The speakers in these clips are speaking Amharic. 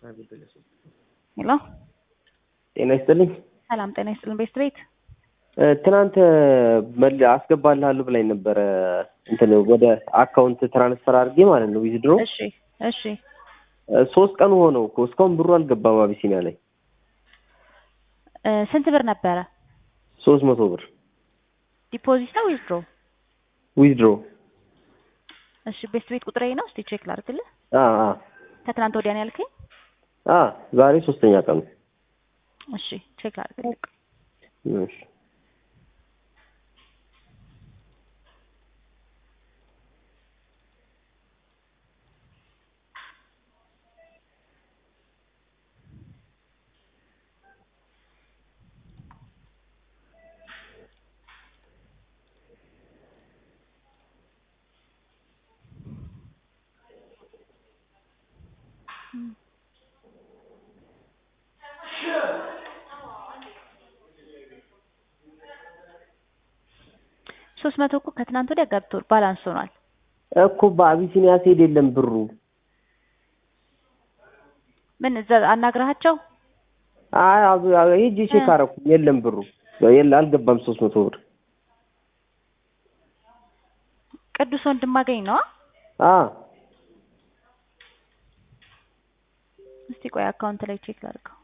ሄሎ ጤና ይስጥልኝ። ሰላም ጤና ይስጥልን። ቤስት ቤት እ፣ ትናንት መል አስገባልሃለሁ ብላኝ ነበረ እንትን ወደ አካውንት ትራንስፈር አድርጌ ማለት ነው ዊዝድሮ እሺ እሺ ሶስት ቀን ሆነው እኮ እስካሁን ብሩ አልገባም አቢሲኒያ ላይ እ፣ ስንት ብር ነበረ? ሶስት መቶ ብር ዲፖዚት ነው ዊዝድሮ? ዊዝድሮ እሺ ቤስት ቤት ቁጥሬ ነው። እስቲ ቼክ ላድርግልህ። አ አ ከትናንት ወዲያ ነው ያልከኝ? አ ዛሬ ሶስተኛ ቀኑ እሺ ቼክ ላድርግልህ። እሺ ሶስት መቶ እኮ ከትናንት ወዲያ ገብቶ ባላንስ ሆኗል። እኮ በአቢሲኒያ ስሄድ የለም ብሩ ምን እዛ አናግረሃቸው? አይ አብ- አብ- ሄጄ ቼክ እ። አደረኩ የለም ብሩ የለ አልገባም ሶስት መቶ ብር ቅዱስ ወንድማገኝ ነው። አ እስቲ ቆይ አካውንት ላይ ቼክ ላድርገው።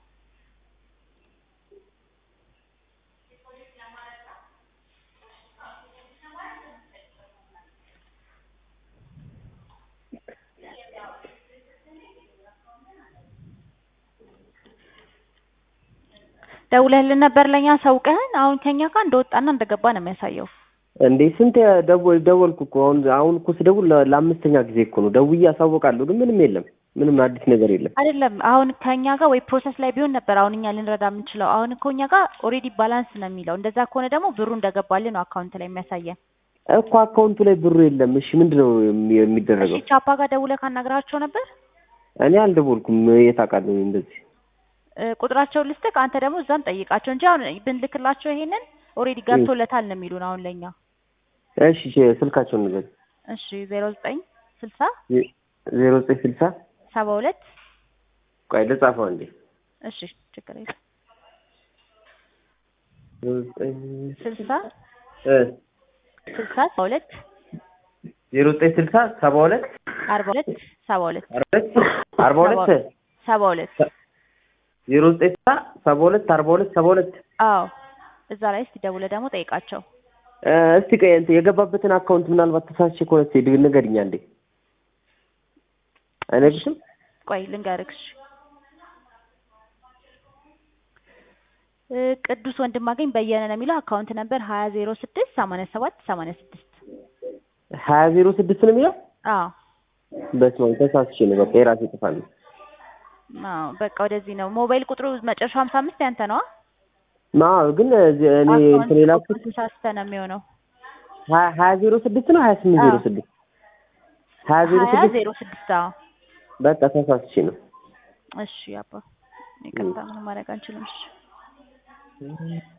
ደውለህልን ነበር ለኛ ሰውቀህን። አሁን ከኛ ጋር እንደወጣና እንደገባ ነው የሚያሳየው። እንዴ ስንት ደወል ደወልኩ እኮ አሁን አሁን እኮ ስደውል ለ- ለአምስተኛ ጊዜ እኮ ነው ደውዬ አሳውቃለሁ ግን ምንም የለም ምንም አዲስ ነገር የለም አይደለም አሁን ከኛ ጋር ወይ ፕሮሰስ ላይ ቢሆን ነበር አሁን እኛ ልንረዳ የምንችለው። አሁን እኮ እኛ ጋር ኦልሬዲ ባላንስ ነው የሚለው። እንደዛ ከሆነ ደግሞ ብሩ እንደገባልን ነው አካውንት ላይ የሚያሳየን። እኮ አካውንቱ ላይ ብሩ የለም እሺ ምንድን ነው የሚ- የሚደረገው እሺ ቻፓ ጋር ደውለህ ካናግራቸው ነበር እኔ አልደወልኩም የት አውቃለሁ እኔ እንደዚህ እ፣ ቁጥራቸውን ልስጥህ። አንተ ደግሞ እዛም ጠይቃቸው እንጂ አሁን ብንልክላቸው ይሄንን ኦልሬዲ ገብቶለታል ነው የሚሉን አሁን ለኛ። እሺ ቼ- ስልካቸውን ንገር እሺ ዜሮ ዘጠኝ ስልሳ ዜሮ ዘጠኝ ስልሳ ሰባ ሁለት ቆይ ልጻፈው አንዴ እሺ ችግር የለም ዜሮ ዘጠኝ ስልሳ እ ስልሳ ሰባ ሁለት ዜሮ ዘጠኝ ስልሳ ሰባ ሁለት አርባ ሁለት ሰባ ሁለት አርባ ሁለት አርባ ሁለት ሰባ ሁለት ዜሮ ዘጠኝ ስልሳ ሰባ ሁለት አርባ ሁለት ሰባ ሁለት አዎ እዛ ላይ እስቲ ደውለህ ደግሞ ጠይቃቸው። እ፣ እስቲ ቆይ እንትን የገባበትን አካውንት ምናልባት ተሳስቼ ከሆነ እስኪ ድ- ንገሪኝ አንዴ አይነግርሽም ቆይ ልንገርህ። እሺ እ፣ ቅዱስ ወንድማገኝ በየነ ነው የሚለው አካውንት ነበር ሀያ ዜሮ ስድስት ሰማንያ ሰባት ሰማንያ ስድስት ሀያ ዜሮ ስድስት ነው የሚለው አዎ በስመ አብ ተሳስቼ ነው በቃ የራሴ ጥፋት ነው አዎ በቃ ወደዚህ ነው። ሞባይል ቁጥሩ መጨረሻው ሀምሳ አምስት ያንተ ነዋ። ማ ግን እዚህ እኔ እንትን የላኩት ተሳስተህ ነው የሚሆነው። ሀያ ሀያ ዜሮ ስድስት ነው ሀያ ስምንት ዜሮ አዎ። ስድስት ሀያ ዜሮ ሀያ ስድስት ዜሮ ስድስት አዎ። በቃ ተሳስቼ ነው እሺ አባ ይቅርታ፣ ምንም ማድረግ አንችልም። እሺ